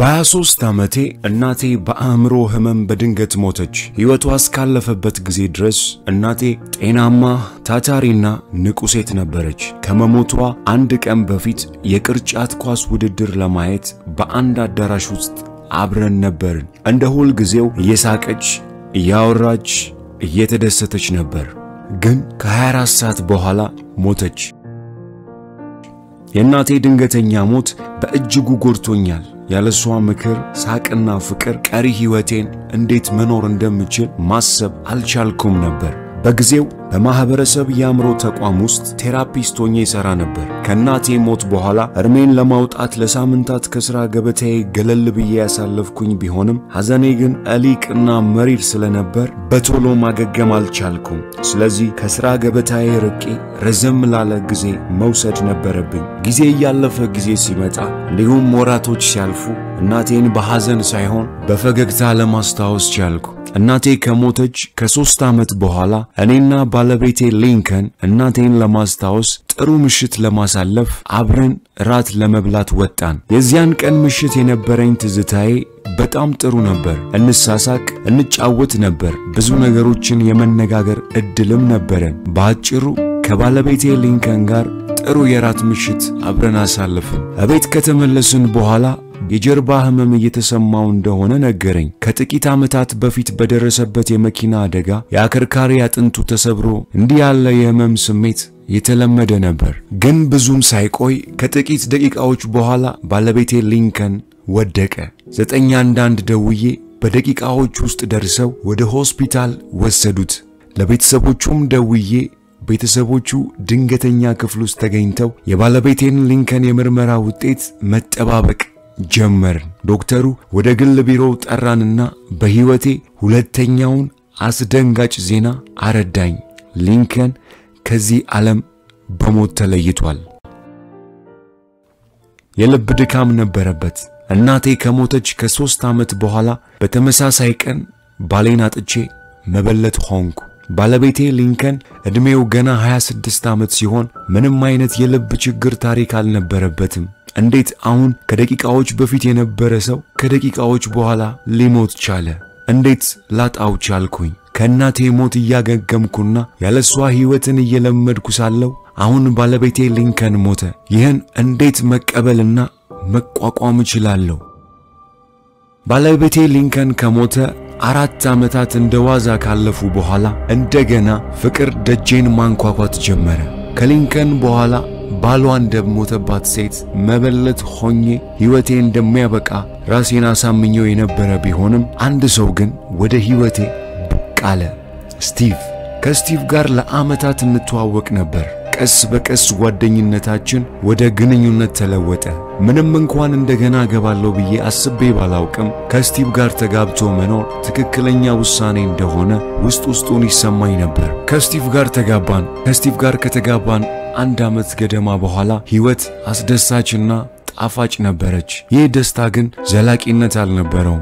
በ23 ዓመቴ እናቴ በአእምሮ ህመም በድንገት ሞተች። ሕይወቷ እስካለፈበት ጊዜ ድረስ እናቴ ጤናማ ታታሪና ንቁ ሴት ነበረች። ከመሞቷ አንድ ቀን በፊት የቅርጫት ኳስ ውድድር ለማየት በአንድ አዳራሽ ውስጥ አብረን ነበርን። እንደ ሁል ጊዜው እየሳቀች እያወራች እየተደሰተች ነበር። ግን ከ24 ሰዓት በኋላ ሞተች። የእናቴ ድንገተኛ ሞት በእጅጉ ጎድቶኛል። ያለሷ ምክር፣ ሳቅና ፍቅር ቀሪ ሕይወቴን እንዴት መኖር እንደምችል ማሰብ አልቻልኩም ነበር። በጊዜው በማኅበረሰብ የአእምሮ ተቋም ውስጥ ቴራፒስት ሆኜ ይሠራ ነበር። ከእናቴ ሞት በኋላ እርሜን ለማውጣት ለሳምንታት ከሥራ ገበታዬ ገለል ብዬ ያሳለፍኩኝ ቢሆንም ሐዘኔ ግን እሊቅና መሪር ስለነበር በቶሎ ማገገም አልቻልኩም። ስለዚህ ከሥራ ገበታዬ ርቄ ረዘም ላለ ጊዜ መውሰድ ነበረብኝ። ጊዜ እያለፈ ጊዜ ሲመጣ እንዲሁም ወራቶች ሲያልፉ እናቴን በሐዘን ሳይሆን በፈገግታ ለማስታወስ ቻልኩ። እናቴ ከሞተች ከሦስት ዓመት በኋላ እኔና ባለቤቴ ሊንከን እናቴን ለማስታወስ ጥሩ ምሽት ለማሳለፍ አብረን ራት ለመብላት ወጣን። የዚያን ቀን ምሽት የነበረኝ ትዝታዬ በጣም ጥሩ ነበር። እንሳሳቅ፣ እንጫወት ነበር። ብዙ ነገሮችን የመነጋገር ዕድልም ነበረን። በአጭሩ ከባለቤቴ ሊንከን ጋር ጥሩ የራት ምሽት አብረን አሳለፍን። እቤት ከተመለስን በኋላ የጀርባ ህመም እየተሰማው እንደሆነ ነገረኝ። ከጥቂት ዓመታት በፊት በደረሰበት የመኪና አደጋ የአከርካሪ አጥንቱ ተሰብሮ እንዲህ ያለ የህመም ስሜት የተለመደ ነበር። ግን ብዙም ሳይቆይ ከጥቂት ደቂቃዎች በኋላ ባለቤቴ ሊንከን ወደቀ። ዘጠኝ አንዳንድ ደውዬ በደቂቃዎች ውስጥ ደርሰው ወደ ሆስፒታል ወሰዱት። ለቤተሰቦቹም ደውዬ ቤተሰቦቹ ድንገተኛ ክፍል ውስጥ ተገኝተው የባለቤቴን ሊንከን የምርመራ ውጤት መጠባበቅ ጀመርን። ዶክተሩ ወደ ግል ቢሮው ጠራንና በሕይወቴ ሁለተኛውን አስደንጋጭ ዜና አረዳኝ። ሊንከን ከዚህ ዓለም በሞት ተለይቷል። የልብ ድካም ነበረበት። እናቴ ከሞተች ከሦስት ዓመት በኋላ በተመሳሳይ ቀን ባሌን አጥቼ መበለት ሆንኩ። ባለቤቴ ሊንከን ዕድሜው ገና 26 ዓመት ሲሆን ምንም አይነት የልብ ችግር ታሪክ አልነበረበትም። እንዴት አሁን ከደቂቃዎች በፊት የነበረ ሰው ከደቂቃዎች በኋላ ሊሞት ቻለ? እንዴት ላጣው ቻልኩኝ? ከእናቴ ሞት እያገገምኩና ያለሷ ሕይወትን እየለመድኩ ሳለው አሁን ባለቤቴ ሊንከን ሞተ። ይህን እንዴት መቀበልና መቋቋም እችላለሁ? ባለቤቴ ሊንከን ከሞተ አራት ዓመታት እንደ ዋዛ ካለፉ በኋላ እንደገና ፍቅር ደጄን ማንኳኳት ጀመረ። ከሊንከን በኋላ ባሏ እንደሞተባት ሴት መበለት ሆኜ ሕይወቴ እንደሚያበቃ ራሴን አሳምኘው የነበረ ቢሆንም አንድ ሰው ግን ወደ ሕይወቴ ብቅ አለ። ስቲቭ። ከስቲቭ ጋር ለዓመታት እንተዋወቅ ነበር። ቀስ በቀስ ጓደኝነታችን ወደ ግንኙነት ተለወጠ። ምንም እንኳን እንደገና እገባለሁ ብዬ አስቤ ባላውቅም ከስቲቭ ጋር ተጋብቶ መኖር ትክክለኛ ውሳኔ እንደሆነ ውስጥ ውስጡን ይሰማኝ ነበር። ከስቲቭ ጋር ተጋባን። ከስቲቭ ጋር ከተጋባን አንድ ዓመት ገደማ በኋላ ሕይወት አስደሳችና ጣፋጭ ነበረች። ይህ ደስታ ግን ዘላቂነት አልነበረውም።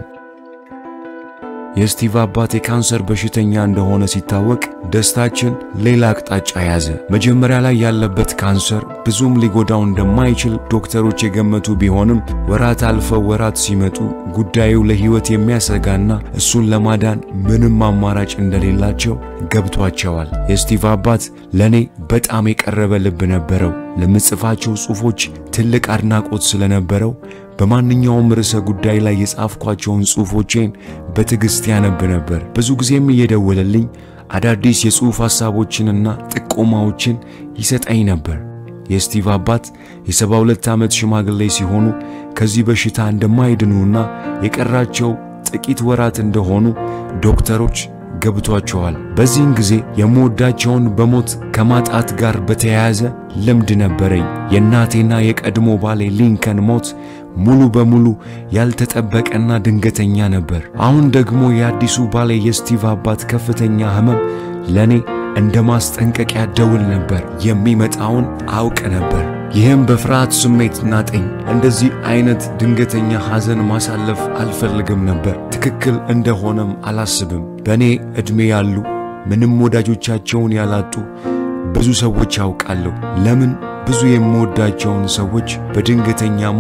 የስቲቭ አባት የካንሰር በሽተኛ እንደሆነ ሲታወቅ ደስታችን ሌላ አቅጣጫ ያዘ። መጀመሪያ ላይ ያለበት ካንሰር ብዙም ሊጎዳው እንደማይችል ዶክተሮች የገመቱ ቢሆንም ወራት አልፈው ወራት ሲመጡ ጉዳዩ ለሕይወት የሚያሰጋና እሱን ለማዳን ምንም አማራጭ እንደሌላቸው ገብቷቸዋል። የስቲቭ አባት ለእኔ በጣም የቀረበ ልብ ነበረው። ለምጽፋቸው ጽሑፎች ትልቅ አድናቆት ስለነበረው በማንኛውም ርዕሰ ጉዳይ ላይ የጻፍኳቸውን ጽሑፎቼን በትዕግሥት ያነብ ነበር። ብዙ ጊዜም እየደወለልኝ አዳዲስ የጽሑፍ ሐሳቦችንና ጥቆማዎችን ይሰጠኝ ነበር። የስቲቭ አባት የሰባ ሁለት ዓመት ሽማግሌ ሲሆኑ ከዚህ በሽታ እንደማይድኑና የቀራቸው ጥቂት ወራት እንደሆኑ ዶክተሮች ገብቷቸዋል። በዚህን ጊዜ የምወዳቸውን በሞት ከማጣት ጋር በተያያዘ ልምድ ነበረኝ። የእናቴና የቀድሞ ባሌ ሊንከን ሞት ሙሉ በሙሉ ያልተጠበቀና ድንገተኛ ነበር። አሁን ደግሞ የአዲሱ ባሌ የስቲቭ አባት ከፍተኛ ሕመም ለእኔ እንደ ማስጠንቀቂያ ደውል ነበር። የሚመጣውን አውቅ ነበር። ይህም በፍርሃት ስሜት ናጠኝ። እንደዚህ አይነት ድንገተኛ ሐዘን ማሳለፍ አልፈልግም ነበር። ትክክል እንደሆነም አላስብም። በእኔ ዕድሜ ያሉ ምንም ወዳጆቻቸውን ያላጡ ብዙ ሰዎች ያውቃለሁ። ለምን ብዙ የምወዳቸውን ሰዎች በድንገተኛ ሞት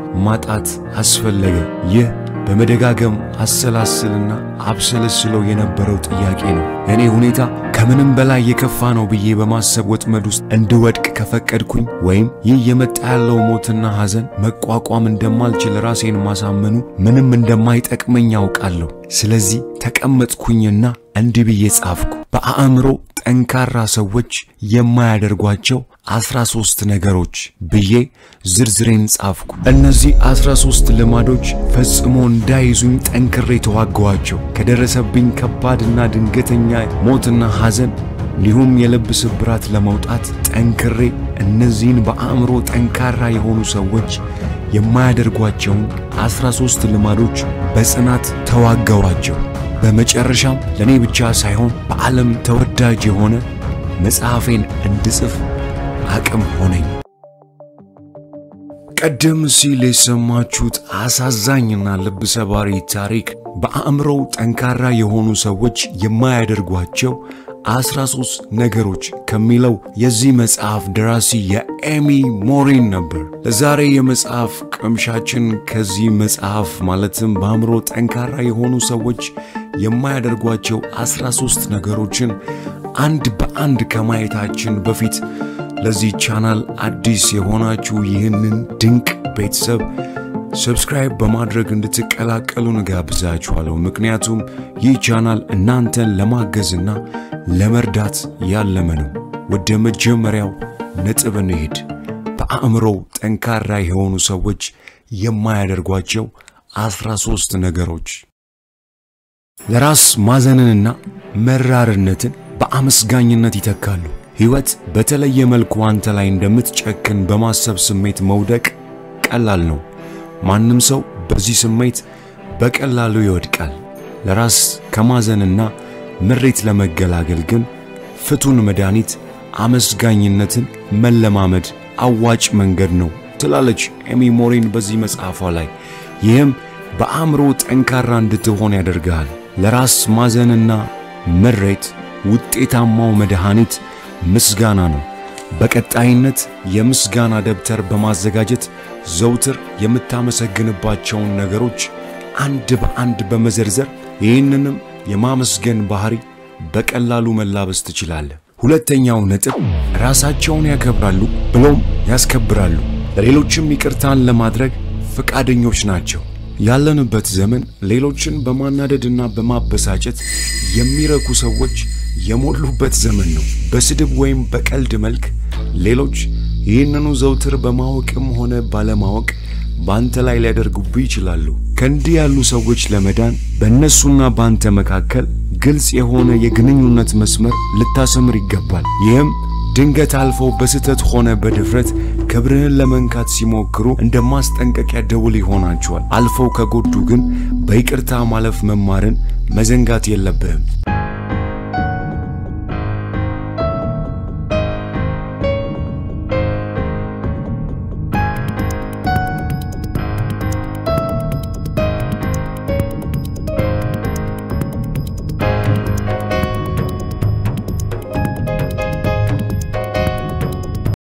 ማጣት አስፈለገ? ይህ በመደጋገም አሰላስልና አብሰለስለው የነበረው ጥያቄ ነው። እኔ ሁኔታ ከምንም በላይ የከፋ ነው ብዬ በማሰብ ወጥመድ ውስጥ እንድወድቅ ከፈቀድኩኝ ወይም ይህ የመጣ ያለው ሞትና ሐዘን መቋቋም እንደማልችል ራሴን ማሳመኑ ምንም እንደማይጠቅመኝ ያውቃለሁ። ስለዚህ ተቀመጥኩኝና እንዲህ ብዬ ጻፍኩ። በአእምሮ ጠንካራ ሰዎች የማያደርጓቸው አስራ ሦስት ነገሮች ብዬ ዝርዝሬን ጻፍኩ። እነዚህ አስራ ሦስት ልማዶች ፈጽሞ እንዳይዙኝ ጠንክሬ ተዋገዋቸው። ከደረሰብኝ ከባድና ድንገተኛ ሞትና ሐዘን እንዲሁም የልብ ስብራት ለመውጣት ጠንክሬ እነዚህን በአእምሮ ጠንካራ የሆኑ ሰዎች የማያደርጓቸውን አስራ ሦስት ልማዶች በጽናት ተዋገዋቸው። በመጨረሻም ለእኔ ብቻ ሳይሆን በዓለም ተወዳጅ የሆነ መጽሐፌን እንድጽፍ አቅም ሆነኝ። ቀደም ሲል የሰማችሁት አሳዛኝና ልብ ሰባሪ ታሪክ በአእምሮው ጠንካራ የሆኑ ሰዎች የማያደርጓቸው አስራ ሦስት ነገሮች ከሚለው የዚህ መጽሐፍ ደራሲ የኤሚ ሞሪን ነበር። ለዛሬ የመጽሐፍ ቅምሻችን ከዚህ መጽሐፍ ማለትም በአእምሮ ጠንካራ የሆኑ ሰዎች የማያደርጓቸው አስራ ሦስት ነገሮችን አንድ በአንድ ከማየታችን በፊት ለዚህ ቻናል አዲስ የሆናችሁ ይህንን ድንቅ ቤተሰብ ሰብስክራይብ በማድረግ እንድትቀላቀሉን እጋብዛችኋለሁ። ምክንያቱም ይህ ቻናል እናንተን ለማገዝና ለመርዳት ያለመ ነው። ወደ መጀመሪያው ነጥብ እንሄድ። በአእምሮው ጠንካራ የሆኑ ሰዎች የማያደርጓቸው አስራ ሦስት ነገሮች ለራስ ማዘንንና መራርነትን በአመስጋኝነት ይተካሉ። ሕይወት በተለየ መልኩ አንተ ላይ እንደምትጨክን በማሰብ ስሜት መውደቅ ቀላል ነው። ማንም ሰው በዚህ ስሜት በቀላሉ ይወድቃል። ለራስ ከማዘንና ምሬት ለመገላገል ግን ፍቱን መድኃኒት አመስጋኝነትን መለማመድ አዋጭ መንገድ ነው ትላለች ኤሚ ሞሪን በዚህ መጽሐፏ ላይ። ይህም በአእምሮ ጠንካራ እንድትሆን ያደርግሃል። ለራስ ማዘንና ምሬት ውጤታማው መድኃኒት ምስጋና ነው። በቀጣይነት የምስጋና ደብተር በማዘጋጀት ዘውትር የምታመሰግንባቸውን ነገሮች አንድ በአንድ በመዘርዘር ይህንንም የማመስገን ባህሪ በቀላሉ መላበስ ትችላለህ። ሁለተኛው ነጥብ ራሳቸውን ያከብራሉ ብሎም ያስከብራሉ። ለሌሎችም ይቅርታን ለማድረግ ፈቃደኞች ናቸው። ያለንበት ዘመን ሌሎችን በማናደድና በማበሳጨት የሚረኩ ሰዎች የሞሉበት ዘመን ነው። በስድብ ወይም በቀልድ መልክ ሌሎች ይህንኑ ዘውትር በማወቅም ሆነ ባለማወቅ በአንተ ላይ ሊያደርጉብህ ይችላሉ። ከእንዲህ ያሉ ሰዎች ለመዳን በእነሱና በአንተ መካከል ግልጽ የሆነ የግንኙነት መስመር ልታሰምር ይገባል። ይህም ድንገት አልፈው በስህተት ሆነ በድፍረት ክብርህን ለመንካት ሲሞክሩ እንደ ማስጠንቀቂያ ደውል ይሆናቸዋል። አልፈው ከጎዱ ግን በይቅርታ ማለፍ መማርን መዘንጋት የለብህም።